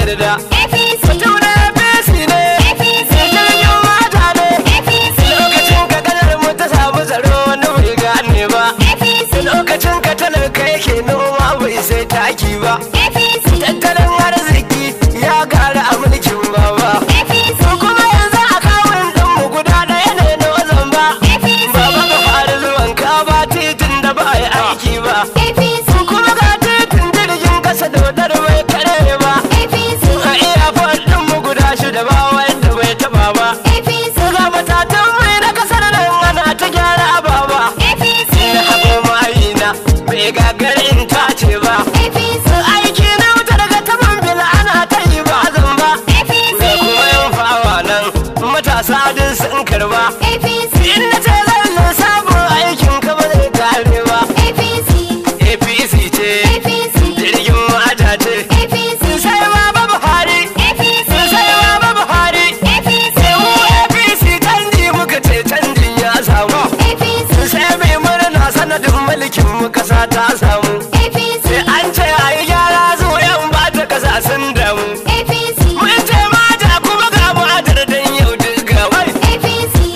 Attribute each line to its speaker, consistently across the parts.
Speaker 1: yarda
Speaker 2: APC
Speaker 1: mutum na APC ne
Speaker 2: APC
Speaker 1: jirgin mata ne
Speaker 2: APC
Speaker 1: lokacin ka kalar mu ta samu tsaro wani bai gane ba
Speaker 2: APC
Speaker 1: lokacin ka talaka yake noma bai sai taki ba
Speaker 2: APC
Speaker 1: tattalin arziki ya gara a mulkin baba
Speaker 2: APC
Speaker 1: su kuma yanzu a kawun ɗinmu guda ɗaya ne na wazan ba
Speaker 2: APC
Speaker 1: baba ka fara zuwan ka ba titin da ba a yi aiki ba
Speaker 2: APC
Speaker 1: kuma ga titin jirgin kasa dodar bai kare ba
Speaker 2: APC
Speaker 1: a iya ɗinmu guda shida ba wanda bai taba ba
Speaker 2: APC
Speaker 1: ga matatan mai na kasar nan ana ta gyara ababa
Speaker 2: APC
Speaker 1: na haɓo ma'ayina bai gagarin tace ba
Speaker 2: APC
Speaker 1: aiki na wuta daga taban bil ana ta yi ba zan ba
Speaker 2: APC
Speaker 1: da kuma yan fawa nan matasa din sun karba
Speaker 2: APC
Speaker 1: in na ce zan lissafin aikin ka ba zai kare ba
Speaker 2: APC
Speaker 1: apc ce
Speaker 2: APC
Speaker 1: jirgin mata ce
Speaker 2: APC
Speaker 1: sai baba buhari
Speaker 2: APC
Speaker 1: sai baba buhari
Speaker 2: APC
Speaker 1: sai mu apc canji muka ce canjin ya samu
Speaker 2: APC
Speaker 1: sai mai murna sanadin mulkin mu kasa ta samu
Speaker 2: APC
Speaker 1: sai an ce a yi gyara zuwa yan ba ta kasa sun damu
Speaker 2: APC
Speaker 1: mun ce mata kuma ga matar dan yau duk gawai
Speaker 2: APC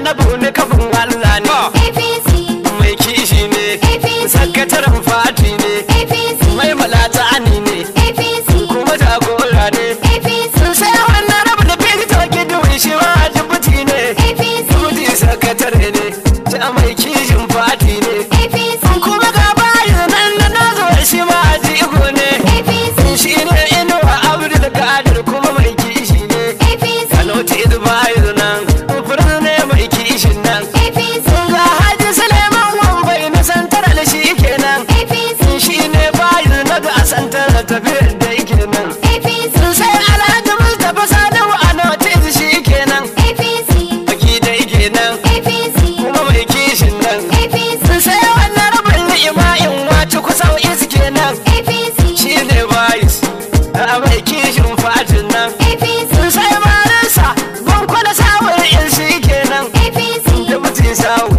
Speaker 1: annabu ne kafin Allah ne
Speaker 2: APC,
Speaker 1: mai kishi ne sakataren fati ne
Speaker 2: APC,
Speaker 1: mai malata ani ne
Speaker 2: APC,
Speaker 1: kuma jagora ne
Speaker 2: APC,
Speaker 1: sai wannan rabu da fito gidan shi ma jibuti ne
Speaker 2: APC,
Speaker 1: jibuti sakatare ne ta mai kishin fati ne
Speaker 2: APC,
Speaker 1: kuma ga bayan nan da na zo shi ma jigo ne
Speaker 2: APC,
Speaker 1: shi ne inuwa abdul kadir kuma mai kishi ne
Speaker 2: APC,
Speaker 1: kanoti da bayan nan furin ne mai kishin nan
Speaker 2: APC,
Speaker 1: ga haji suleiman wambai na santar da shi kenan
Speaker 2: APC,
Speaker 1: shi ne bayan na ga santar da tafiyar da yake nan
Speaker 2: APC,
Speaker 1: sai alhaji mustapha sadawa a notis shi kenan
Speaker 2: APC,
Speaker 1: baki da yake nan
Speaker 2: APC,
Speaker 1: kuma mai kishin nan
Speaker 2: APC,
Speaker 1: sai wannan rabin ni'ima'in wace kusan iske nan
Speaker 2: APC,
Speaker 1: shi ne bayis a mai kishin fatin nan
Speaker 2: APC,
Speaker 1: sai marinsa bankwana samun in shi kenan
Speaker 2: APC,
Speaker 1: da mutum sawu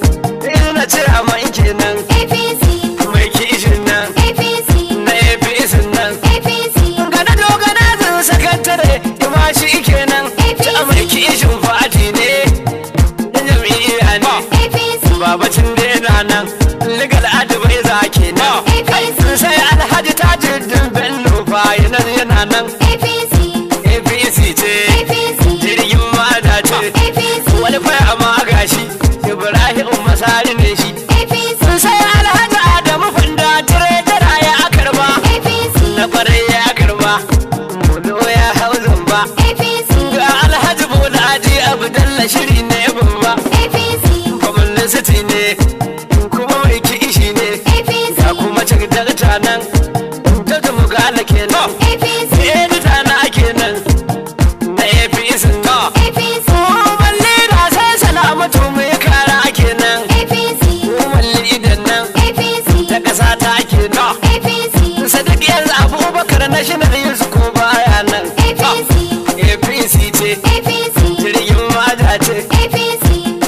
Speaker 1: ina ce a mai kenan
Speaker 2: APC,
Speaker 1: mai kishin nan
Speaker 2: APC,
Speaker 1: na apc nan
Speaker 2: APC,
Speaker 1: gana dogana zan sakatare ima shi kenan ta mai kishin fati ne da jami'a ne
Speaker 2: APC,
Speaker 1: babacin dena nan legal advice za kenan
Speaker 2: APC,
Speaker 1: sai alhaji tajuddin bello bayanan yana nan
Speaker 2: APC,
Speaker 1: apc ce
Speaker 2: APC,
Speaker 1: jirgin mata ce
Speaker 2: APC,
Speaker 1: wani faya ma gashi ibrahim masari ne shi
Speaker 2: APC,
Speaker 1: sai alhaji adamu fanda tire tara ya karba
Speaker 2: APC,
Speaker 1: na kwarai ya karba mulo ya hau zamba
Speaker 2: APC,
Speaker 1: ga alhaji bolaji abdalla shiri ne babba
Speaker 2: APC,
Speaker 1: publicity ne kuma mai kishi ne
Speaker 2: APC,
Speaker 1: ga kuma cikin nan ta mugala kenan
Speaker 2: APC,
Speaker 1: edita na kenan na apc na
Speaker 2: APC,
Speaker 1: Umar lida sai salamatu mai kara kenan
Speaker 2: APC,
Speaker 1: Umar lidan nan
Speaker 2: APC,
Speaker 1: ta kasa ta kenan
Speaker 2: APC,
Speaker 1: Sadiq yanzu abubakar na shi na yanzu ko baya nan
Speaker 2: APC,
Speaker 1: apc ce
Speaker 2: APC,
Speaker 1: jirgin mata ce
Speaker 2: APC,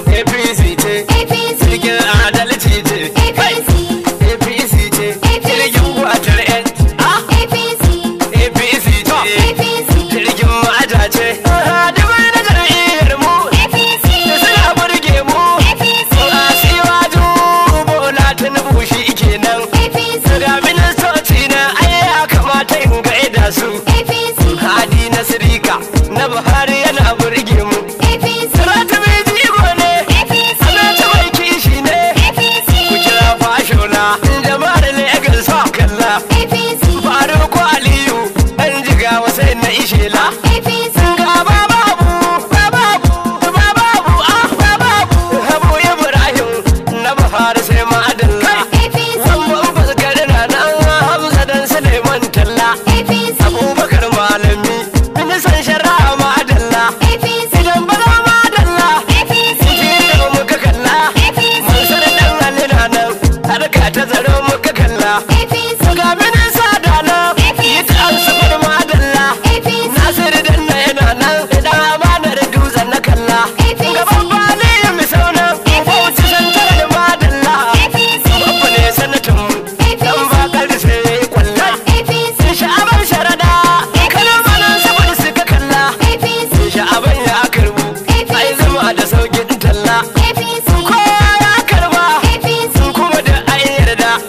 Speaker 1: apc ce
Speaker 2: APC,
Speaker 1: jirgin adalci ce
Speaker 2: APC,
Speaker 1: apc ce jirgin gwatar yan ah
Speaker 2: APC,
Speaker 1: apc ce
Speaker 2: APC,
Speaker 1: jirgin mata ce hadimin na jam'iyyar mu
Speaker 2: APC,
Speaker 1: da suna burge mu
Speaker 2: APC,
Speaker 1: a siwaju bola tinubu shi kenan
Speaker 2: APC,
Speaker 1: ga ministoci na ai ya kamata in gaida su
Speaker 2: APC,
Speaker 1: hadi na sirika na buhari yana burge mu
Speaker 2: APC,
Speaker 1: Saratu mai jigo ne
Speaker 2: APC,
Speaker 1: Sanata mai kishi ne
Speaker 2: APC,
Speaker 1: ku kira fashola jama'ar Legas sa kalla
Speaker 2: APC,
Speaker 1: Faruku Aliyu ɗan jigawa sai na ishela
Speaker 2: APC,
Speaker 1: ga bababu bababu bababu ah bababu Habu Ibrahim na Buhari sai madalla
Speaker 2: APC,
Speaker 1: Wamban fuskar na nan Hamza dan Suleiman Talla
Speaker 2: APC,
Speaker 1: Abubakar Malami ministan shari'a madalla
Speaker 2: APC,
Speaker 1: Idan ba za madalla
Speaker 2: APC,
Speaker 1: Jiya muka kalla Mansur dan Ali na nan harka ta zaro muka kalla
Speaker 2: APC,
Speaker 1: ga minin sada nan yi ta alsafar madalla
Speaker 2: APC,
Speaker 1: Nasir dan na yana nan idan amanar dutsen na kalla gaban bale ya mi saunan bauchi santar da madalla babba ne sanatin mu dan bakar sai ya yi kwalla
Speaker 2: APC,
Speaker 1: sha'aban sharada kalmanin saboda suka kalla
Speaker 2: APC,
Speaker 1: sha'aban ya karbu ai zama da saukin talla
Speaker 2: APC,
Speaker 1: kowa ya karba
Speaker 2: APC,
Speaker 1: kuma da an yarda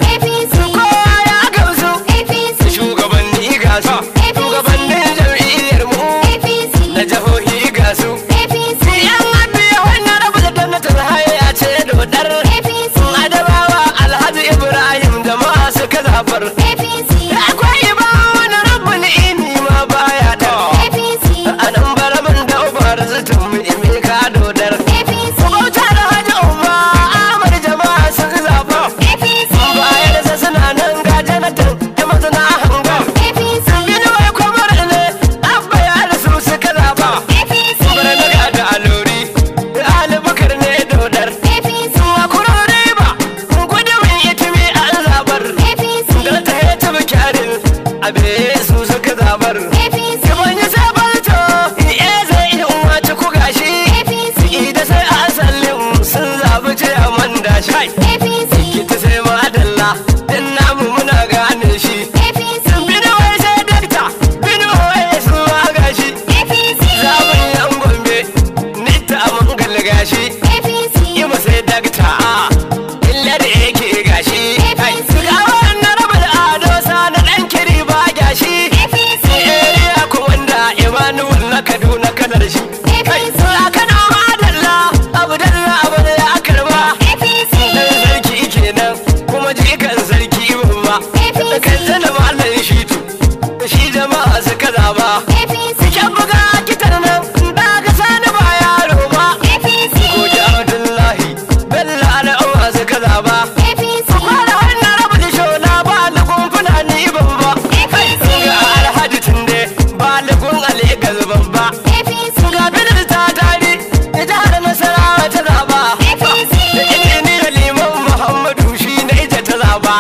Speaker 1: kuma jikan sarki babba kan zana malam shitu shi jama'a suka zaba Cikin buga kitar nan ba ka sani ba yaro ba Goji Abdullahi Bello al'umma suka zaba Fara wannan rabu da shona ba lagun fulani babba Ga alhaji tunde ba lagun aligal babba Ga bilir ta tari da jihar Nasarawa ta zaba Da injiniyar liman Muhammadu shi na ita ta zaba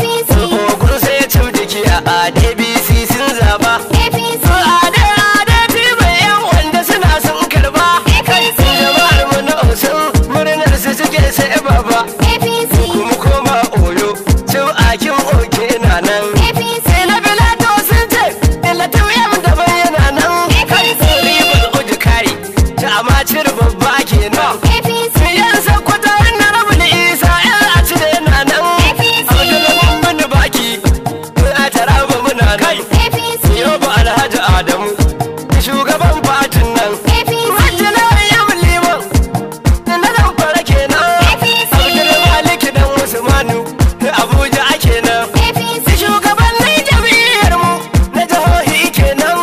Speaker 1: Ogun sai ya cim jiki a ADBC sun zaba Su ade ade tibai yan wanda suna sun karba Jama'ar mu na Osun murnar su suke sai baba Kuma koma Oyo cin akin oke na nan Sai na Bilato sun ce Ilatu yam da bayyana nan Ribar uji kai ta amacir babba kenan Yan sakwata na rabu da isa yan a cire na nan Abdullahi mun baki a taraba muna nan Yau ba Alhaji Adamu shugaban fatin nan Hajji na yam liman na zan fara kenan Abdul Malik dan Usmanu Abuja ake nan shugabannin jam'iyyar mu na jihohi kenan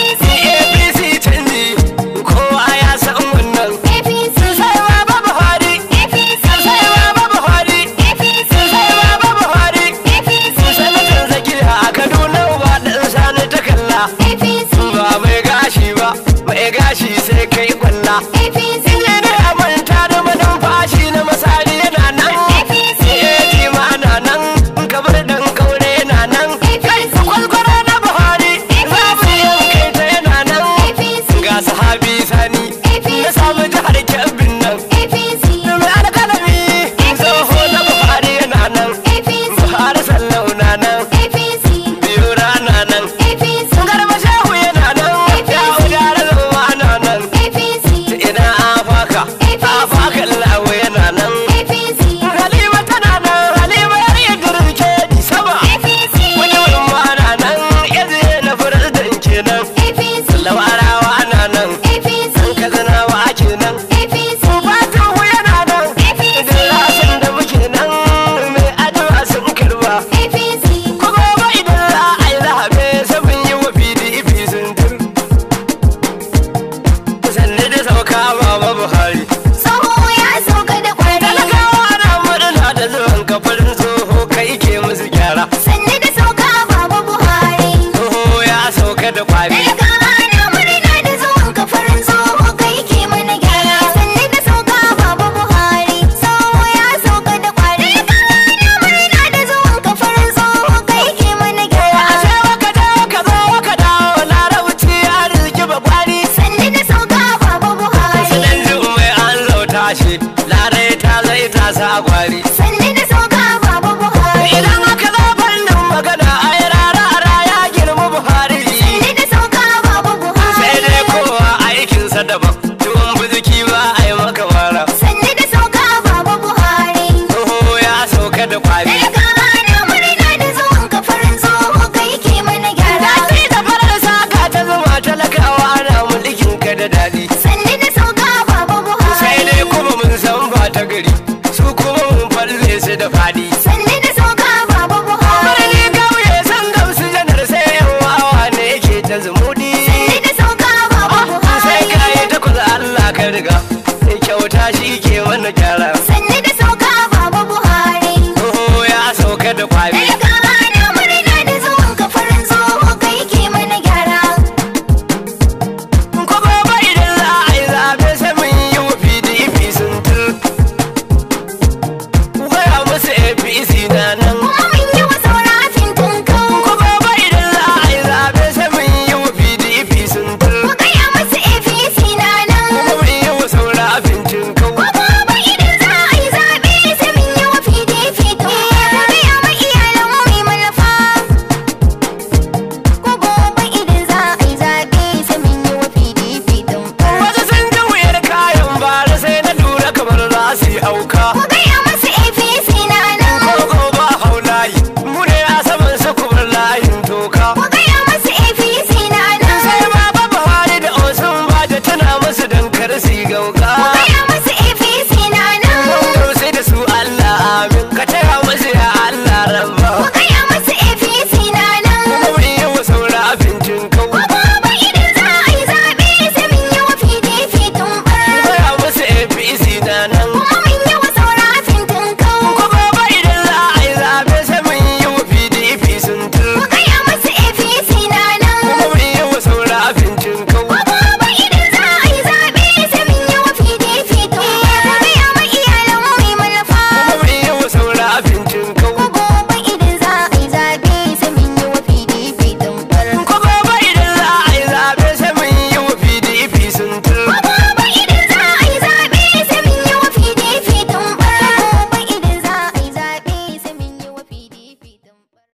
Speaker 1: APC canji kowa ya san wannan sun sai wa ba Buhari sun sai wa ba Buhari sun sai wa ba Buhari sanatan zakiya a Kaduna ba dan sani ta kalla ba mai gashi ba mai gashi sai kai kwalla Inye ne a manta da manumfashi na masari yana nan Eti ma na nan kabar dan kaure yana nan Kwalkwara na Buhari za mu yankai ta yana nan Ga sahabi sani na samu jihar Kebbin nan Mai alkalami tsoho na Buhari yana nan Buhari sallau na nan biyu rana nan Garba shehu yana nan ya udara zama na nan ina afaka afaka lawo yana nan halima tana nan halima yar idris ke di sama wani wani na nan yanzu na furar kenan lawarawa ana nan an kazanawa ake nan fatan ku yana nan idan rasan da muke nan mai addu'a sun karba kuma ba idan za a yi zaɓe sai mun yi wa pdp sun tur sannu da sauka baba buhari talakawa na murna da zuwan kafarin tsoho kai ke musu gyara tsoho ya sauka da kwari ashe waka dawo ka zo waka dawo larabci ya rizki ba kwari sanan ji mai an zauta shi larai ta zai ta sa kwari idan aka zo fannin magana ai rara ya girma buhari sai dai kowa aikinsa daban tuwon buzuki ba a yi maka mara tsoho ya sauka da kwari Daɗi da farar saka ta zama talakawa ana mulkin ka da daɗi sai dai kuma mun san ba ta gari su kuma mun falle su da faɗi Birni kauye san gamsu janar sai yan wawa ne yake ta zumuɗi sai ka yi takwas Allah ka riga kyauta shi ke wani gyara